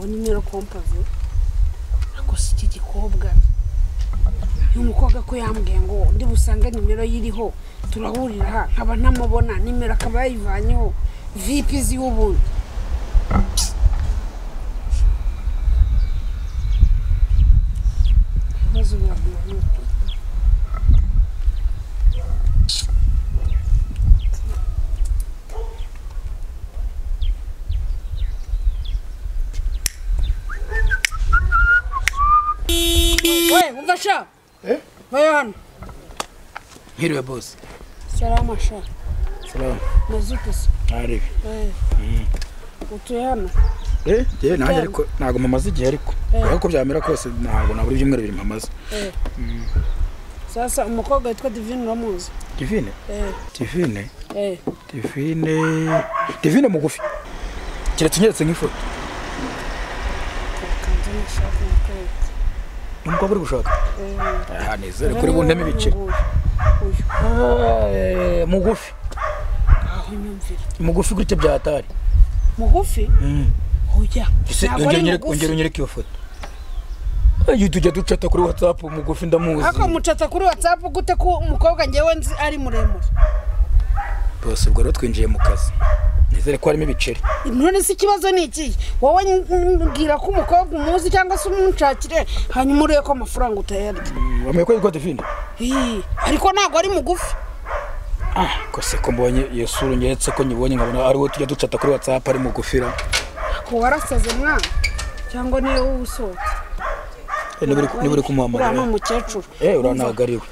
nimero kompavu akose iki gikobwa umukobwa ko yambwiye ngo undi busange nimero yiriho turahurira nkaba ntamubona nimero akaba yayivanyeho vipi zi y'ubundi ibibazo biragoye ni uko. we umva sha Eh? vayo hano Hiriwe bose. salama sha Salama. mazute se Ari. Eh. utuye hano Eh, je nanjye Yego. ariko ntago mamaze igihe ariko. Eh. Ariko ko byamera kose ntago nabura ibyumweru bibiri mamaze. Eh. sasa umukobwa witwa divine uramuzi Divine. Eh, Divine. eh. Divine. Divine mugufi. Keretse unyeretse nk'ifoto. Kanzu n'ishati n'ikoti. Ni umukobwa uri gushaka. Eh. Ah, nizere kuri buntema ibice. Uyu, uyu. Eh, mugufi. aho nyumvira Mugufi gutya byatari. mugufi Mm. oya Ese ntabwo ongera ari unyereke ongera mugufi unyereke iyo foto. Ayo tujya ducata kuri WhatsApp mugufi ndamuzi. ariko mucatsa kuri whatsapp gute ko umukobwa ngewe nzi ari muremure Bose ubwo rero twinjiye mu kazi. Nizere ko harimo ibiceri. none se ikibazo ni iki wowe mbwira ko umukobwa umuzi cyangwa se umunshakire hanyuma urebe ko amafaranga utayarya Wamenya ko yitwa Divine? Ih, ariko ntabwo ari mugufi Ah, ko se ko mbonye iyo sura nyeretse ko nyibonye nkabona ari wowe tujya ducata kuri WhatsApp ari mu gufira. ko warasaze mwana cyangwa niyo usohotse Eh, Niba uri- niba uri uriya ni kumuhamagara. umukecuru Eh, uranagariwe.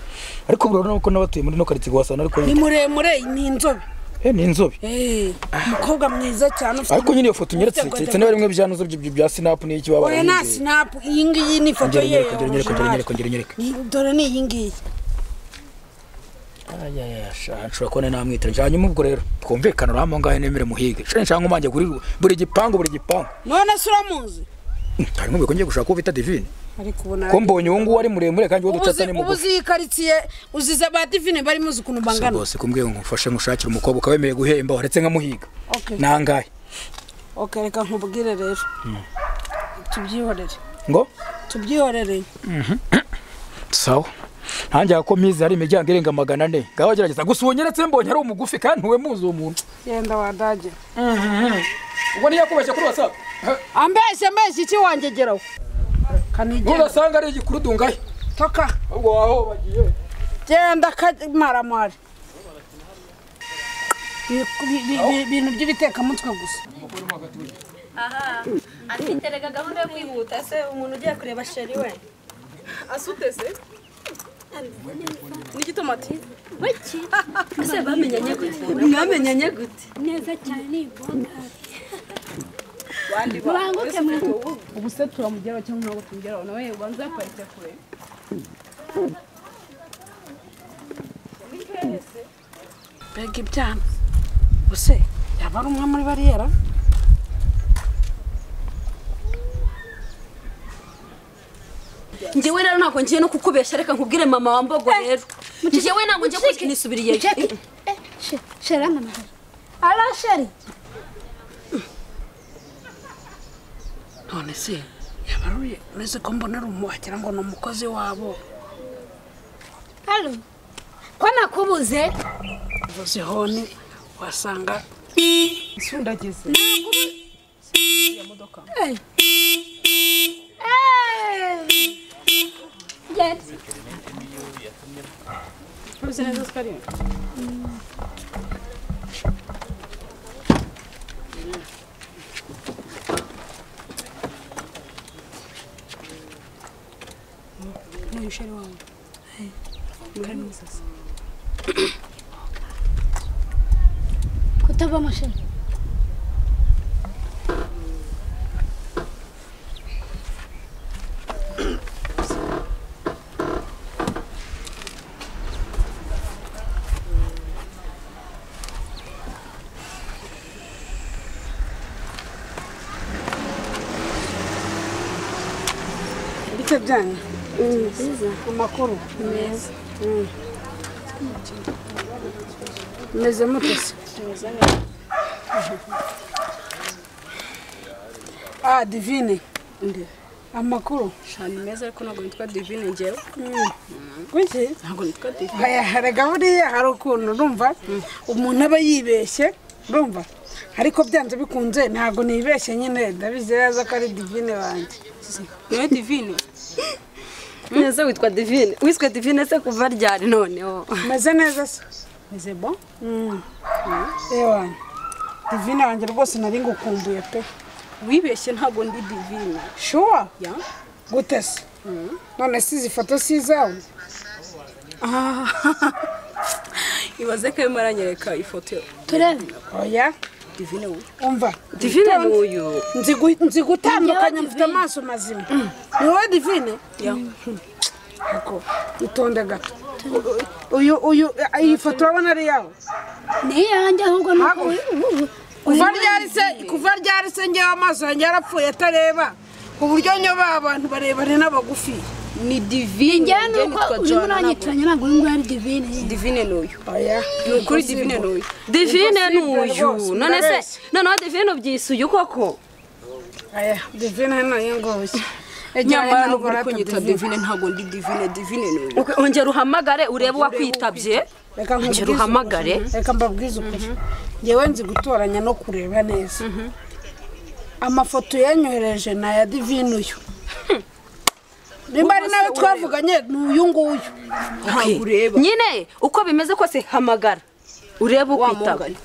Ariko urabona ko n'abatuye muri no karitsiye wasana ariko ni muremure ni inzobe eh ni inzobe. Eh, umukobwa mwiza cyane ufite Ariko nyine iyo foto nyeretse ufite keretse gode- niba rimwe byantu bya bya Snap n'iki baba. oya nta sinapu iyi ngiyi ni ifoto Kongera ye nyereka, kongera nyereka, kongera nyereka, kongera nyereka. Ni- dore ni iyi ngiyi Aya ya sha, nshobora kubona namwitira. Hanyuma ubwo rero twumvikana uramo ngahe nemere muhige. Sha nshanga nkomange kuri buri gipangu buri gipangu. none se uramuzi Hari ngo ngiye gushaka uwo bita Divine. ariko ubona Ko mbonye uwo nguwo ari muremure kandi uwo ducata ubuzi ni mugufi. ubuzi iyi karitsiye uziza ba divine bari muzi ukuntu Gusa bangana bose kumbwiye ngo ngufashe ngushakire umukobwa ukaba wemeye guhemba uretse nkamuhiga Okay. nangahe okay reka nkubwire rero tubyihorere ngo tubyihorere sawa ntange ko mpizi hari imiryango irenga magana ane ngaho gerageza gusa uwo nyeretse mbonye ari umugufi kandi ntuwe muzi uwo muntu yenda wadage ubwo niyo yakubeshye kuri wasapu ambeshye ambeshye iki wangegeraho kanigenda nudasanga ari igikurudu ngahe toka ubwo waho bagiye genda kamaramari ibintu by'ibitekamutwe gusa aha afite reka gahunda yo kwihuta se umuntu ugiye kureba sheri we asutese n'igitomati Baki ese bamenyanye gute mwamenyanye gute neza cyane imboga bandi mubanguke mwe ubu se turamugeraho cyangwa ntabwo tumugeraho nawe ubanza yaparitse kure mbega ibyana gusa yaba ari umwe muri bariyera njyewe rero ntabwo ngiye no kukubeshya reka nkubwire mama wambogo rero njyewe ntabwo ngiye kwishyura nisubiriye shera mama ara sheri none se yaba ari uretse ko mbona ari umu wagira ngo ni umukozi wabo halo ko nakubuze uvuze honi wasanga isundagize Yes. uzi neza ko ari we? N'uyu sheri wawe kari mu isasa kutabamo sheri bite byanyu amakuru meza meze mutese ah divine amakuru shani meza ariko ntabwo nitwa divine ngewe kuki ntabwo nitwa divine Aya, harega buriya hari ukuntu urumva umuntu aba yibeshye urumva ariko byanze bikunze ntabwo nibeshye nyine ndabizi neza ko ari divine wanjye niwe divine neza witwa divine wiswe divine se kuva ryari noneho umeze neza se meze bo Mm. ewana divine wanjye rwose nari ngukumbuye pe wibeshye ntabwo ndi divine shuwa ya gute se none si izi foto si izawe Ah. ibaze ko arimo aranyereka ifoto turebe oya divine uyu umva divine ni uyu nzi gu- nzi gutandukanya Njyewe mfite amaso mazima ni wowe divine ya ako itonde gato uyu uyu iyi foto urabona ari yawe ni iyanjye ahubwo ni uko kuva ryari se kuva ryari se ngewe amaso yanjye yarapfuye atareba ku buryo nyoba abantu barebare n'abagufi ni divine njyewe ni njyewe uko nitwa urimo Joanna, ntabwo- uranyitiranya ntabwo uyu nguyu ari divine ye divine ni uyu oya ni ukuri divine ni uyu divine ni uyu rwose, none se murabeshya. noneho divine ubyise uyu koko oya divine hano yingoboshye nyamara nubwo uri kunyita divine ntabwo ndi divine divine ni uyu ongera uhamagare urebe uwakwitabye reka nkubwize Ongera uhamagare. ukuri. reka mbabwize ukuri ngewe nzi gutoranya no kureba neza amafoto yanyohereje ni aya divine uyu nimba ari Ubwo nawe se twavuganye ni uyu nguyu Okay. ntabwo ureba nyine uko bimeze kose hamagara urebe ukwitaba mugari.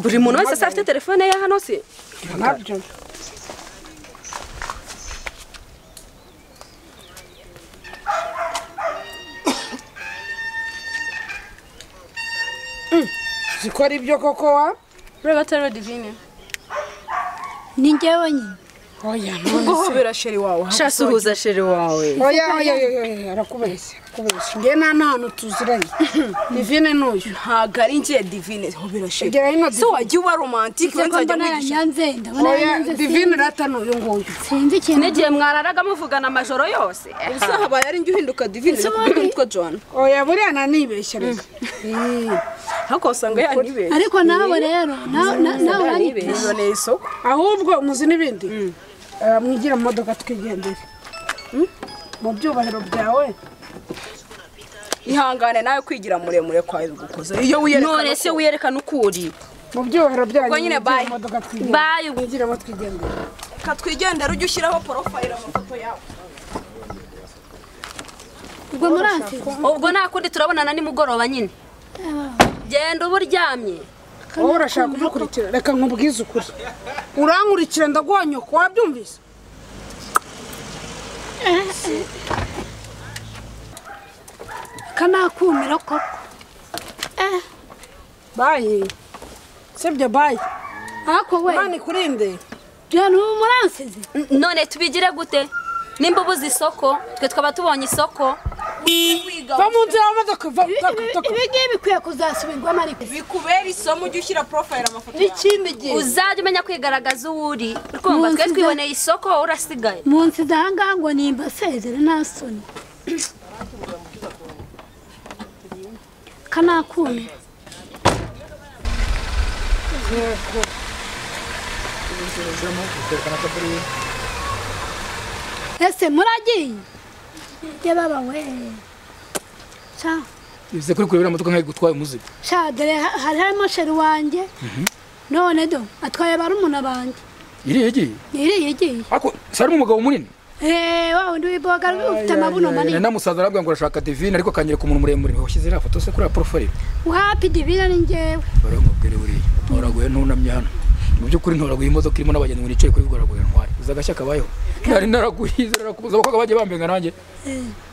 buri muntu wese se afite telefone ye hano se nabyo zikora ibyo koko wa ureba atariwe divine ni njyewe nyine oya guhobera sheri wawe sha suhuza sheri wawe oya oya oya oya arakubeshya arakubeshya ngewe nta n'ahantu tuziranye divine n'uyu ntabwo ari njye divine hobera sheri egera hino se wajya uba romantike Ndetse ko wazajya mbona mwigisha yanyanze ndabona oya yanyanze divine rata n'uyu nguyu sinzi ikintu n'igihe mwararaga muvugana amajoro yose gusa habaye ari njye uhinduka divine nakubwira nitwa joana oya buriya nanibeshya reka Ii. ariko wasanga yanibeshye ariko nawe rero nawe na- nawe uranyibye niboneye isoko ahubwo muzi n'ibindi Eh, mwigira mu modoka twigendere Mm? mu byubahiro byawe ihangane nawe kwigira muremure kwawe gukoze iyo wiyerekana none se wiyerekana uko uri mu byubahiro byanyu Ubwo nyine mwigira bye. mu modoka Bye. twigendere mwigiramo twigendere ka twigendera ujye ushyiraho porofayile amafoto yawe ubwo muransi ubwo nta kundi turabonana nimugoroba nyine genda uba uryamye wowe urashaka kumukurikira reka nkubwize ukuri urankurikira ndaguha nyoko wabyumvise kanakumira koko Eh, bayi sibyo bayi ariko we imana ikurinde bya n'ubu muransize N- none tubigire gute nimba ubuze isoko twe twaba tubonye isoko va mu nzira y'imodoka va toka toka ibi ngibi bikwiye kuzasubirwamo ariko bikubera isomo ujye ushyira porofayile amafoto yawe n'ikindi gihe uzajya umenya kwigaragaza uwo uri urumva twe Munsi za- twiboneye isoko wowe urasigaye mu nsi zahangaha ngo nimba sezere nta soni kanakumira ese muragiye yababa we sha bivuze kuri kurebera imodoka nk'ayo gutwaye umuzigo sha dore ha- hari harimo sheri wanjye none do atwaye barumuna banjye iriya igiye iriya igiye ariko si harimo umugabo munini Eh, wa wundi w'iboga ufite amabuno manini namusaza arabwira ngo urashaka divine ariko akanyereka umuntu muremure washyize iriya foto se kuri ya porofayile wapi divina ni njyewe baramubwira buriya ntoraguye ntunamye hano mu by'ukuri ntoraguye imodoka irimo n'abagenzi ngo nicaye kuri goraguye ntwari uzi agashya kabayeho nari naraguye narakubuza abakobwa bagiye bambenga nanjye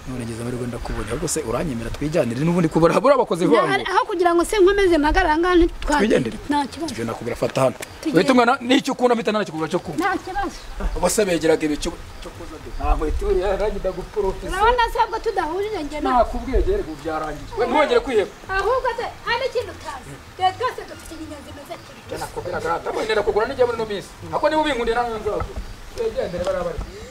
none ngeze amahirwe ndakubonye ahubwo se uranyemera twijyanire n'ubundi kubara buriya bakoze Na- ivango aho kugira ngo se nkomeze mpagare ahangaha Twigendere. ntitwagendere nta kibazo ibyo nakubwira fata hano uhita umwana n'icyo ukunda mpita nanakikugura cyo kunywa nta kibazo bose begeraga ibicu cyo kuza de nta nkweto yarangida guporofesa urabona se ubwo tudahurije njye nawe nakubwiye gerega byarangiye we ntwongere kwiheba ahubwo se hari n'ikintu utazi rero twese dufite inyenzi meze cyane nakubwira garata wenda kugura n'igihe muri ino minsi ako niba ubinkundiye nawe nzagura wegendere bariya bari